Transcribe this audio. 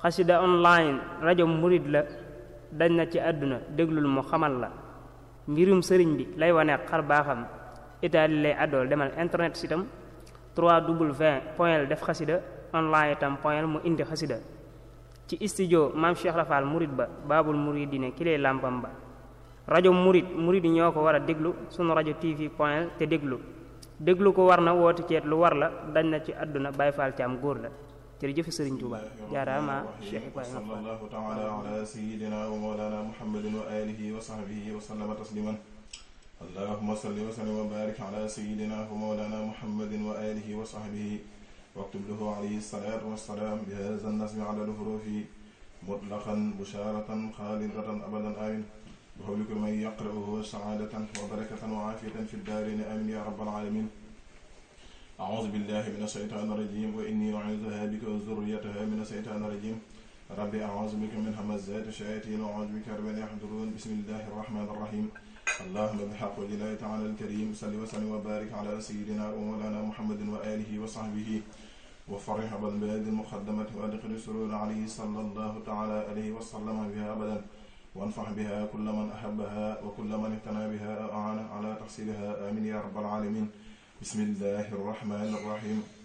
xasida online rajo murid la dañ na ci àdduna déglul mu xamal la mbirum sëriñ bi lay wane xar baaxam itaali lay àddool demal internet sitam 3w point def xasida online itam point mu indi xasida ci studio maam Cheikh Rafal murid ba baabul muridine ki lay làmpam ba rajo murid murid yi ñoo ko war a déglu sunu rajo tv point te déglu déglu ko war na woote ceet lu war la dañ na ci àdduna Baay Faal Caam góor la jërëjëf Sëriñ Tuuba jaaraama Cheikh Ibrahima صلى الله تعالى على سيدنا ومولانا محمد وآله وصحبه وسلم تسليما اللهم صل وسلم وبارك على سيدنا ومولانا محمد وآله وصحبه واكتب له عليه الصلاة والسلام بهذا النسم على الحروف مطلقا بشارة خالدة أبدا آمين بحول كل من يقرأه سعادة وبركة وعافية في الدارين آمين يا رب العالمين أعوذ بالله من الشيطان الرجيم وإني أعوذها بك وذريتها من الشيطان الرجيم ربي أعوذ بك من همزات الشياطين وأعوذ بك رب أن يحضرون بسم الله الرحمن الرحيم اللهم بحق وجه الله تعالى الكريم صل وسلم وبارك على سيدنا ومولانا محمد وآله وصحبه وفرح بالبلاد المقدمة وأدخل السرور عليه صلى الله تعالى عليه وسلم بها أبدا وانفع بها كل من أحبها وكل من اهتنى بها أو أعان على تحصيلها آمين يا رب العالمين بسم الله الرحمن الرحيم